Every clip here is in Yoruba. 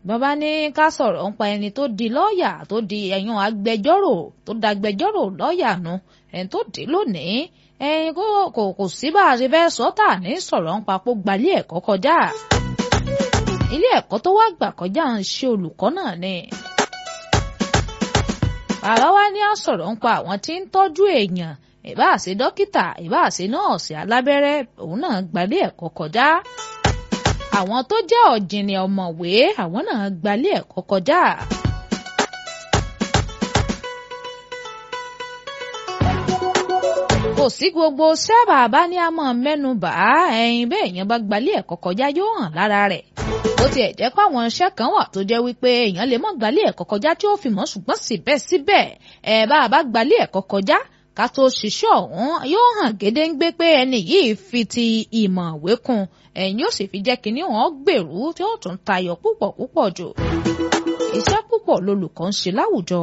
bàbá ní ká sọ̀rọ̀ ń pa ẹni tó di lọ́ọ̀yà tó di ẹ̀yàn agbẹjọ́rò tó da agbẹjọ́rò lọ́ọ̀yà nu ẹni tó dé lónìí ẹyin kò kò sí bá a ṣe fẹ́ sọ tà ní sọ̀rọ̀ ń papò gbalé ẹ̀kọ́ kọjá ilé ẹ̀kọ́ tó wá gbà kọjá ń ṣe olùkọ́ náà ni. bàbá wa ní àsọ̀rọ̀ ń pa àwọn tí ń tọ́jú èèyàn ìbáà ṣe dókítà ìbáà ṣe nọ́ọ̀sì alábẹ́rẹ́ òun náà gbalé ẹ̀kọ́ kọjá àwọn tó jẹ́ ọ̀jìnì ọ̀mọ̀wé àwọn náà gbalé ẹ̀kọ́ kọjá. kò sí gbogbo sábà bá ní àmọ́ mẹ́nu bà á ẹ̀yin bẹ́ẹ̀ yẹn bá gbalé ẹ̀kọ́ kọjá yóò hàn lára rẹ̀ ó tiẹ̀ jẹ́ pé àwọn iṣẹ́ kan wà tó jẹ́ wípé èèyàn lè mọ́ gbalé ẹ̀kọ́ kọjá tí ó fi mọ́ ṣùgbọ́n síbẹ̀síbẹ̀ ẹ̀ bá a bá gbalé ẹ̀kọ́ kọjá ká tó ṣiṣẹ́ ọ̀hún yóò hàn gédéǹgbé pé ẹni yìí fi ti ìmọ̀ ìwé kún ẹ̀yìn yóò sì fi jẹ́ kínní wọn gbèrú tí ó tún tayọ púpọ̀ púpọ̀ jù iṣẹ́ púpọ̀ lolùkọ́ ń ṣe láwùjọ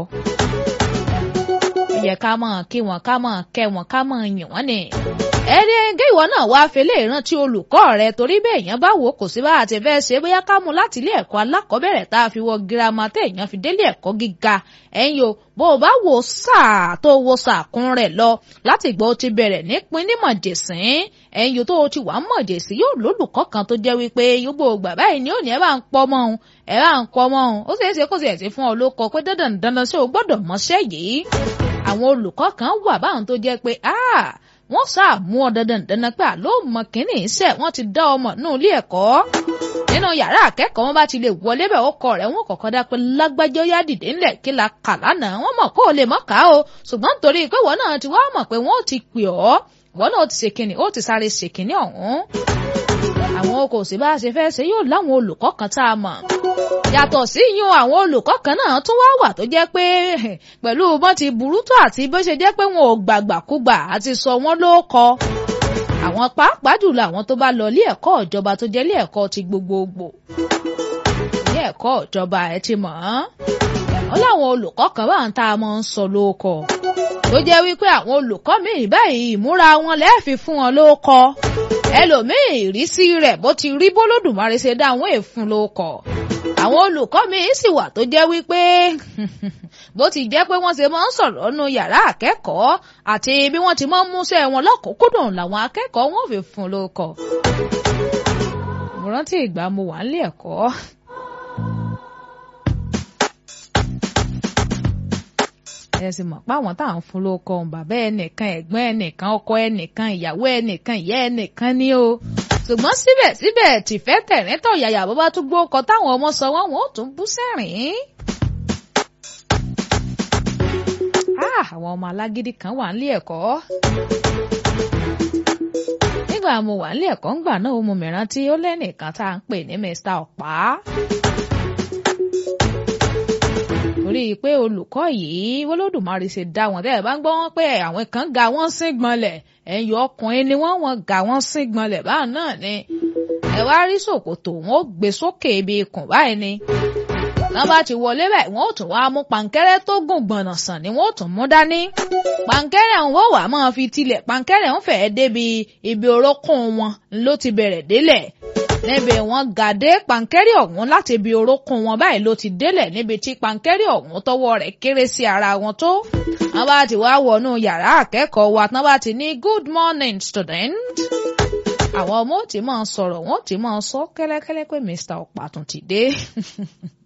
yẹ ká mọ̀ kí wọn ká mọ̀ kẹ́ wọn ká mọ̀ yìn wọ́n ni ẹni gé ìwọ náà wá fẹlẹ ìrántí olùkọ́ rẹ torí bẹ́ẹ̀ èèyàn bá wò kò sí bá àti fẹ́ ṣe bóyá ká mú láti ilé ẹ̀kọ́ alákọ̀ọ́bẹ̀rẹ̀ tá a fi wọ girama tẹ èèyàn fi délé ẹ̀kọ́ gíga ẹ̀yin o bó o bá wo sáà tó wo sàkún rẹ̀ lọ láti gbọ́ ti bẹ̀rẹ̀ nípín ní mọ̀jẹ̀sín ẹ̀yin o tó o ti wà mọ̀jẹ̀sín yóò lólùkọ́ kan tó jẹ́ wípé yóò gbà báyìí ni ó ní ẹ bá ń pọ́ mọ́ òun ẹ bá ń pọ́ mọ́ òun ó ṣeé ṣe kó sì ẹ̀ sí fún ọ ló kọ pé dandan dandan sí o gbọ́dọ̀ mọṣẹ́ yìí àwọn olùkọ́ kan wà báwọn tó jẹ́ pé wọ́n sáà mú ọ dandan dandan pé àló mọ kínní iṣẹ́ wọ́n ti dá ọmọ nínú ilé ẹ̀kọ́ nínú yàrá akẹ́kọ̀ọ́ wọn bá ti lè wọlé bẹ̀ ọkọ rẹ̀ wọn kọ̀kọ́ dá pé lágbájọ́ yá dìde ńlẹ̀ kí la kà lánàá wọ́n mọ̀ kó o lè mọ̀ ká o ṣùgbọ́n nítorí pé wọ́n náà ti wá mọ̀ pé wọ́n ti pè ọ́ wọ́n náà ti ṣèkìnnì ó ti sáré ṣèkìnnì ọ̀hún àwọn kò sí bá a ṣe fẹ́ ṣe yóò láwọn olùkọ́ kan tá a mọ̀ yàtọ̀ sí yún àwọn olùkọ́ kan náà tún wá wà tó jẹ́ pé pẹ̀lú bọ́n ti burú tó àti bó ṣe jẹ́ pé wọn ò gbàgbàkúgbà àti sọ wọ́n ló kọ àwọn pàápàá jùlọ àwọn tó bá lọ ilé ẹ̀kọ́ ìjọba tó jẹ́ ilé ẹ̀kọ́ ti gbogbogbò ilé ẹ̀kọ́ ìjọba ẹ̀ ti mọ̀ ọ́n wọ́n láwọn olùkọ́ kan bá ń tá a mọ̀ ń sọ ló kọ tó jẹ́ wípé àwọn olùkọ́ míì báyìí ìmúra wọn lẹ́ẹ̀fi fún wọn ló kọ ẹlòmíì ìrísí rẹ̀ bó ti rí bólódùmarè ṣe dá àwọn èèfún ló kọ àwọn olùkọ́ mi sì wà tó jẹ́ wípé bó ti jẹ́ pé wọ́n ṣe máa ń sọ̀rọ̀ nu yàrá akẹ́kọ̀ọ́ àti bí wọ́n ti máa ń múṣẹ́ wọn lọ́kùnkúndùn làwọn akẹ́kọ̀ọ́ wọn fi fún lóko. mo rántí ìgbà mo wà nílé ẹ̀kọ́. ẹ sì mọ̀ pé àwọn tá à ń fún lóko ọ̀hún bàbá ẹnìkan ẹ̀gbọ́n ẹnìkan ọkọ ẹnìkan ìyàwó ẹnìkan ìyá ẹnìkan ni o ṣùgbọ́n síbẹ̀síbẹ̀ tìfẹ́ tẹ̀rín tọ̀ yàyà bó bá tún gbó ọkọ̀ táwọn ọmọ sọ wọ́n wọ́n ó tún bú sẹ́rìn. àwọn ọmọ alágídí kan wà nílé ẹ̀kọ́. nígbà mo wà nílé ẹ̀kọ́ ńgbà náà mo mìíràn tí ó lẹ́nìkan tá à ń pè ní Mr. Ọ̀pá. torí pé olùkọ́ yìí Olódùmarè ṣe dá wọn tẹ́ ẹ bá ń gbọ́ wọn pé àwọn kan ga wọ́n sí gbọ́nlẹ̀ ẹ̀yìn ọkùnrin ni wọ́n wọn ga wọ́n sí gbọ́nlẹ̀ báà náà ni ẹ wá rí ṣòkòtò wọn ó gbé sókè ibi ikùn báyìí ni wọ́n bá ti wọlé báyìí wọ́n ó tún wá mú pàǹkẹ́rẹ́ tó gùn gbọ̀nà sàn ni wọ́n ó tún mú dání pàǹkẹ́rẹ́ ń wọ́n wà máa fi tilẹ̀ pàǹkẹ́rẹ́ ń fẹ́ẹ́ débi ibi orókùn wọn ló ti bẹ̀rẹ̀ délẹ̀ níbi wọn gàdé pàǹkẹ́rẹ́ ọ̀hún láti ibi orókùn wọn báyìí ló ti délẹ̀ níbi tí pàǹkẹ́rẹ́ ọ̀hún tọwọ́ rẹ̀ kéré sí ara wọn tó wọ́n bá ti wá wọnú yàrá akẹ́kọ̀ọ́ wa tán bá ti ní good morning student àwọn ọmọ ò tí máa sọ̀rọ̀ wọ́n ò tí máa sọ kẹ́lẹ́kẹ́lẹ́ pé Mr. Ọ̀pá tún ti dé